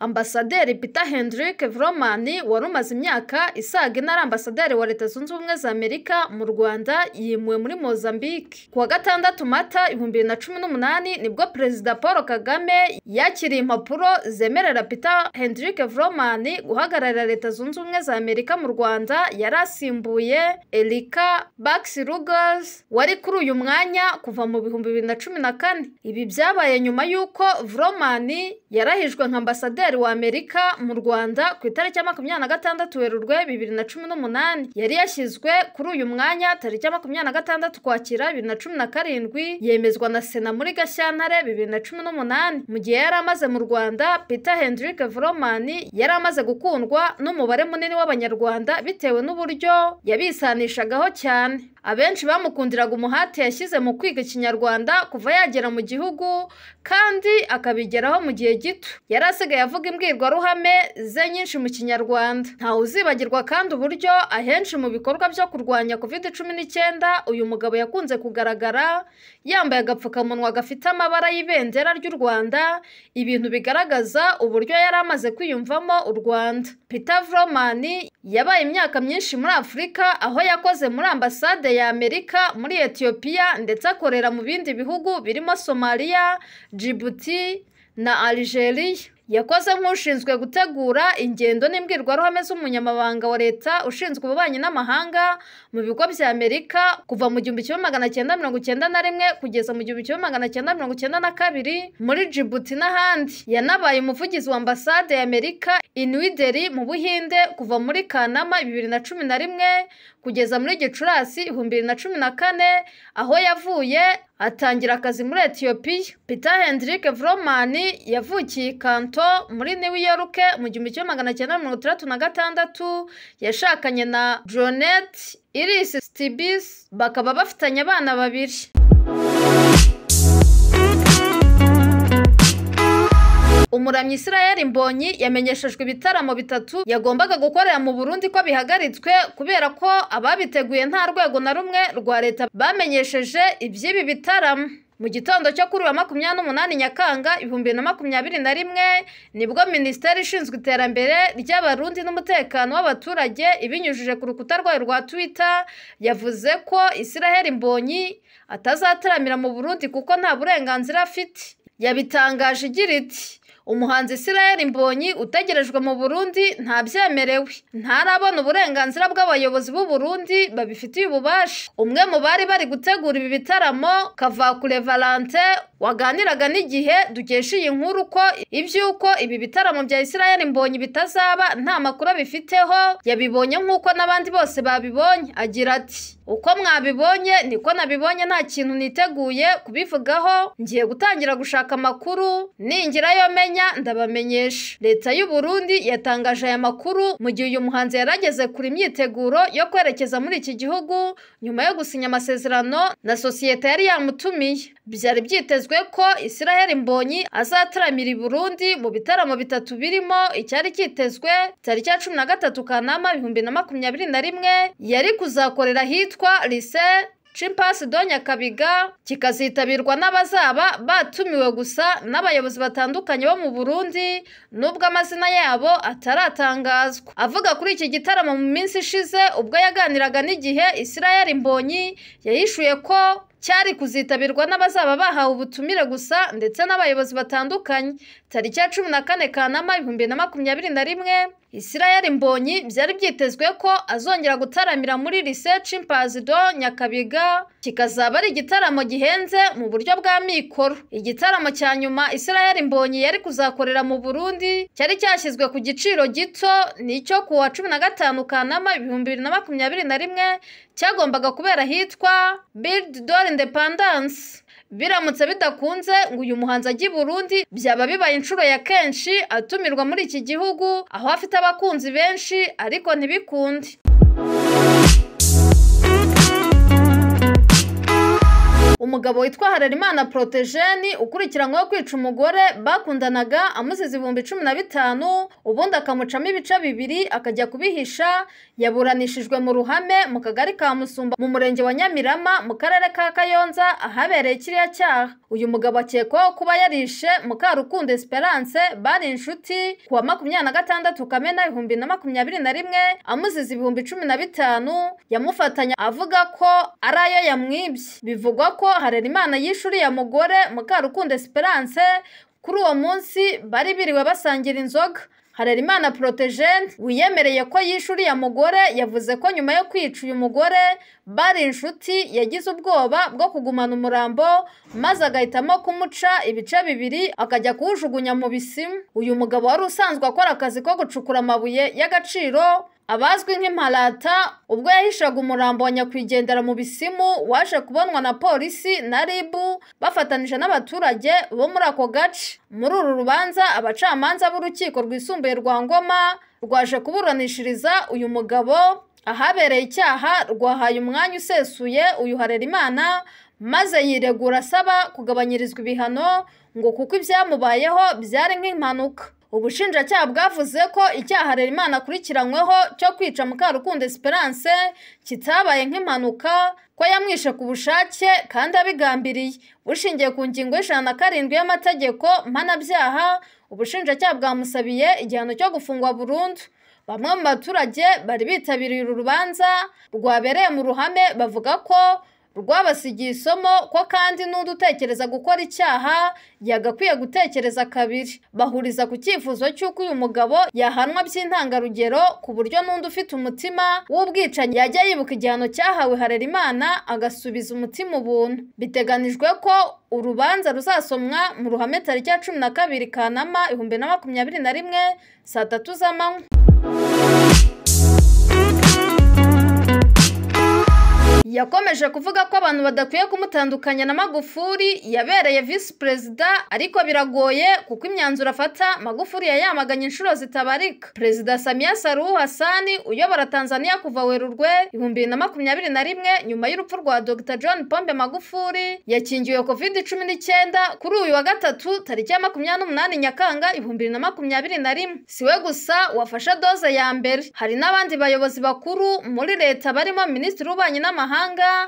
Ambasaderi Peter Hendrick Vrooman wari umaze imyaka isaga ine ari ambasaderi wa Leta Zunze Ubumwe za Amerika mu Rwanda yimuwe muri Mozambique. Ku wa gatandatu Mata ibihumbi bibiri na cumi n'umunani nibwo Perezida Paul Kagame yakiriye impapuro zemerera Peter Hendrick Vrooman guhagararira Leta Zunze Ubumwe za Amerika mu Rwanda yari asimbuye Erika Baxi Ruggles wari kuri uyu mwanya kuva mu bihumbi bibiri na cumi na kane. Ibi byabaye nyuma y'uko Vrooman yarahijwe nka ambasaderi wa Amerika mu Rwanda ku itariki ya makumyabiri na gatandatu Werurwe bibiri na cumi n'umunani yari yashyizwe kuri uyu mwanya tariki ya makumyabiri na gatandatu Ukwakira bibiri na cumi na karindwi yemezwa na Sena muri Gashyantare bibiri na cumi n'umunani mu gihe yari amaze mu Rwanda Peter Hendrick Vrooman yari amaze gukundwa n'umubare munini w'Abanyarwanda bitewe n'uburyo yabisanishagaho cyane abenshi bamukundiraga umuhate yashyize mu kwiga ikinyarwanda kuva yagera mu gihugu kandi akabigeraho mu gihe gito yari asigaye avuga imbwirwaruhame ze nyinshi mu kinyarwanda ntawe uzibagirwa kandi uburyo ahenshi mu bikorwa byo kurwanya covid cumi n'icyenda uyu mugabo yakunze kugaragara yambaye agapfukamunwa gafite amabara y'ibendera ry'u rwanda ibintu bigaragaza uburyo yari amaze kwiyumvamo u rwanda peter Vrooman yabaye imyaka myinshi muri afurika aho yakoze muri ambasade ya Amerika muri Ethiopia ndetse akorera mu bindi bihugu birimo Somalia, Djibouti na Algeria. Yakoze nk'ushinzwe gutegura ingendo n'imbwirwaruhame z'umunyamabanga wa leta ushinzwe ububanyi n'amahanga mu bigo bya Amerika kuva mu gihumbi kimwe magana cyenda mirongo icyenda na rimwe kugeza mu gihumbi kimwe magana cyenda mirongo icyenda na kabiri muri Djibouti n'ahandi. Yanabaye umuvugizi wa ambasade ya Amerika i New Delhi mu Buhinde kuva muri Kanama bibiri na cumi na rimwe kugeza muri Gicurasi ibihumbi bibiri na cumi na kane aho yavuye atangira akazi muri Ethiopia. Peter Hendrick Vrooman yavukiye i Kanto muri New York mu gihumbi kimwe magana cyenda mirongo itandatu na gatandatu yashakanye na Jonette Iris Stibis bakaba bafitanye abana babiri. umuramyi Israel Mbonyi yamenyeshejwe ibitaramo bitatu yagombaga gukorera mu Burundi ko bihagaritswe kubera ko ababiteguye nta rwego na rumwe rwa leta bamenyesheje iby'ibi bitaramo mu gitondo cyo kuri wa makumyabiri n'umunani nyakanga ibihumbi bibiri na makumyabiri na rimwe nibwo minisiteri ishinzwe iterambere ry'abarundi n'umutekano w'abaturage ibinyujije ku rukuta rwayo rwa twitter yavuze ko Israel Mbonyi atazataramira mu Burundi kuko nta burenganzira afite yabitangaje igira iti umuhanzi Israel Mbonyi utegerejwe mu Burundi ntabyemerewe ntarabona uburenganzira bw'abayobozi b'u Burundi babifitiye ububasha umwe mu bari bari gutegura ibi bitaramo Kavakure Valentin waganiraga n'igihe dukesha iyi nkuru ko iby'uko ibi bitaramo bya Israel Mbonyi bitazaba nta makuru bifiteho yabibonye nk'uko n'abandi bose babibonye agira ati uko mwabibonye niko nabibonye nta kintu niteguye kubivugaho ngiye gutangira gushaka amakuru ningira yo menya ndabamenyesha leta y'u Burundi yatangaje aya makuru mu gihe uyu muhanzi yari ageze kure imyiteguro yo kwerekeza muri iki gihugu nyuma yo gusinya amasezerano na sosiyete yari yamutumiye byari byitezwe ko Israel Mbonyi azataramira i Burundi mu bitaramo bitatu birimo icyari cyitezwe tariki ya cumi na gatatu Kanama ibihumbi na makumyabiri na rimwe yari kuzakorera ahitwa Lycée Chimpasi Donya Kabiga kikazitabirwa n'abazaba batumiwe gusa n'abayobozi batandukanye bo mu Burundi nubwo amazina yabo ataratangazwa avuga kuri iki gitaramo mu minsi ishize ubwo yaganiraga n'igihe Israel Mbonyi yahishuye ko cyari kuzitabirwa n'abazaba bahawe ubutumire gusa ndetse n'abayobozi batandukanye tariki ya cumi na kane Kanama ibihumbi na makumyabiri na rimwe Israel Mbonyi byari byitezwe ko azongera gutaramira muri Lycée Chimpanzé do Nyakabiga kikazaba ari igitaramo gihenze mu buryo bwa mikoro igitaramo cya nyuma Israel Mbonyi yari kuzakorera mu Burundi cyari cyashyizwe ku giciro gito nicyo ku wa cumi na gatanu Kanama ibihumbi bibiri na makumyabiri na rimwe cyagombaga kubera ahitwa Build Dore Independence biramutse bidakunze ngo uyu muhanzi ajye i Burundi byaba bibaye inshuro ya kenshi atumirwa muri iki gihugu aho afite abakunzi benshi ariko ntibikunde umugabo witwa Hararimana Protejeni ukurikiranyweho kwica umugore bakundanaga amusize ibihumbi cumi na bitanu ubundi akamucamo ibice bibiri akajya kubihisha yaburanishijwe mu ruhame mu kagari ka Musumba mu murenge wa Nyamirama mu karere ka Kayonza ahabereye kiriya cyaha uyu mugabo akekwaho kuba yarishe Mukarukundo Esperance bari inshuti ku wa makumyabiri na gatandatu Kamena ibihumbi na makumyabiri na rimwe amusize ibihumbi cumi na bitanu yamufatanya avuga ko ari ayo yamwibye bivugwa ko Harerimana yishe uriya mugore Mukarukundo Esperance kuri uwo munsi bari biriwe basangira inzoga Harerimana Protejeni wiyemereye ko yishe uriya mugore yavuze ko nyuma yo kwica uyu mugore bari inshuti yagize ubwoba bwo kugumana umurambo maze agahitamo kumuca ibice bibiri akajya kuwujugunya mu bisimu uyu mugabo wari usanzwe akora akazi ko gucukura amabuye y'agaciro abazwi nk'imparata ubwo yahishaga umurambo wa nyakwigendera mu bisimu waje kubonwa na polisi na ribu bafatanije n'abaturage bo muri ako gace muri uru rubanza abacamanza b'urukiko rwisumbuye rwa ngoma rwaje kuburanishiriza uyu mugabo ahabereye icyaha rwahaye umwanya usesuye uyu harerimana maze yiregura asaba kugabanyirizwa ibihano ngo kuko ibyamubayeho byari nk'impanuka ubushinjacyaha bwavuze ko icyaha Harerimana akurikiranyweho cyo kwica Mukarukundo Esperance kitabaye nk'impanuka ko yamwishe ku bushake kandi abigambiriye bushingiye ku ngingo y'ijana na karindwi y'amategeko mpanabyaha ubushinjacyaha bwamusabiye igihano cyo gufungwa burundu bamwe mu baturage bari bitabiriye uru rubanza rwabereye mu ruhame bavuga ko rwabasigiye isomo ko kandi n'undi utekereza gukora icyaha yagakwiye gutekereza kabiri bahuriza ku cyifuzo cy'uko uyu mugabo yahanwa by'intangarugero ku buryo n'undi ufite umutima w'ubwicanyi yajya yibuka igihano cyahawe Harerimana agasubiza umutima ubuntu biteganijwe ko urubanza ruzasomwa mu ruhame tariki ya cumi na kabiri Kanama ibihumbi na makumyabiri na rimwe saa tatu z'amanywa yakomeje kuvuga ko abantu badakwiye kumutandukanya na magufuri yabereye visi perezida ariko biragoye kuko imyanzuro afata magufuri yayamaganye inshuro zitabarika perezida samiya saruhu hasani uyobora tanzania kuva werurwe ibihumbi bibiri na makumyabiri na rimwe nyuma y'urupfu rwa dr john pombe magufuri yakingiwe covid cumi n'icyenda kuri uyu wa gatatu tariki ya makumyabiri n'umunani nyakanga ibihumbi bibiri na makumyabiri na rimwe si we gusa wafashe doze ya mbere hari n'abandi bayobozi bakuru muri leta barimo minisitiri w'ububanyi n'amahanga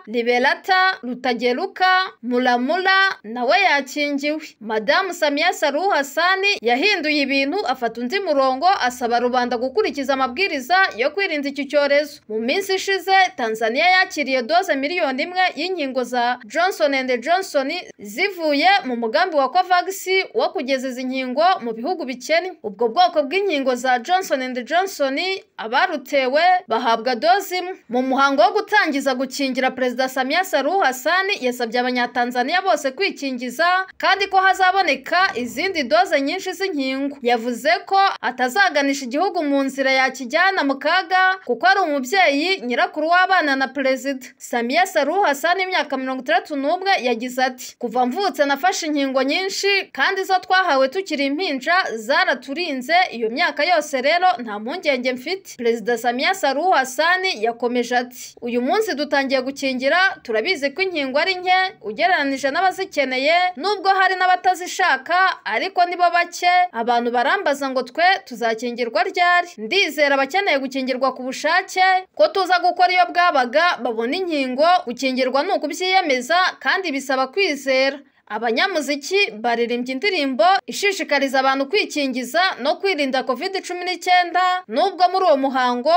liberata rutageruka muramura nawe yakingiwe madamu samiya saruhu hasani yahinduye ibintu afata undi murongo asaba rubanda gukurikiza amabwiriza yo kwirinda iki cyorezo mu minsi ishize tanzania yakiriye doze miliyoni imwe y'inkingo za johnson and johnson zivuye mu mugambi wa covax wo kugeza izi nkingo mu bihugu bikennye ubwo bwoko bw'inkingo za johnson and johnson abarutewe bahabwa doze imwe mu muhango wo gutangiza gukina gukingira perezida samiya saruhu hasani yasabye abanyatanzaniya bose kwikingiza kandi ko hazaboneka izindi doze nyinshi z'inkingo yavuze ko atazaganisha igihugu mu nzira yakijyana mu kaga kuko ari umubyeyi nyirakuru w'abana na perezida samiya saruhu hasani imyaka mirongo itandatu n'umwe yagize ati kuva mvutse nafashe inkingo nyinshi kandi izo twahawe tukiri impinja zaraturinze iyo myaka yose rero nta mpungenge mfite perezida samiya saruhu hasani yakomeje ati uyu munsi dutangiye batangiye gukingira turabizi ko inkingo ari nke ugereranije n'abazikeneye nubwo hari n'abatazishaka ariko nibo bake abantu barambaza ngo twe tuzakingirwa ryari ndizera abakeneye gukingirwa ku bushake ko tuza gukora iyo bwabaga babona inkingo gukingirwa ni ukubyiyemeza kandi bisaba kwizera abanyamuziki baririmbye indirimbo ishishikariza abantu kwikingiza no kwirinda covid cumi n'icyenda nubwo muri uwo muhango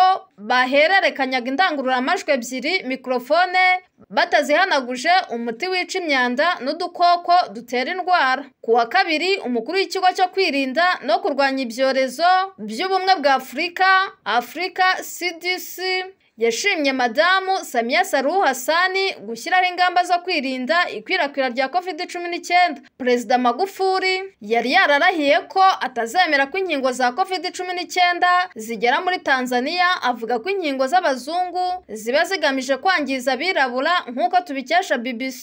bahererekanyaga indangururamajwi ebyiri mikorofone batazihanaguje umuti wica imyanda n'udukoko dutera indwara ku wa kabiri umukuru w'ikigo cyo kwirinda no kurwanya ibyorezo by'ubumwe bwa afurika afurika cdc yashimye madamu samiya saruhu hasani gushyiraho ingamba zo kwirinda ikwirakwira rya covid cumi n'icyenda perezida magufuri yari yararahiye ko atazemera ko inkingo za covid cumi n'icyenda zigera muri tanzania avuga ko inkingo z'abazungu ziba zigamije kwangiza abirabura nk'uko tubikesha bbc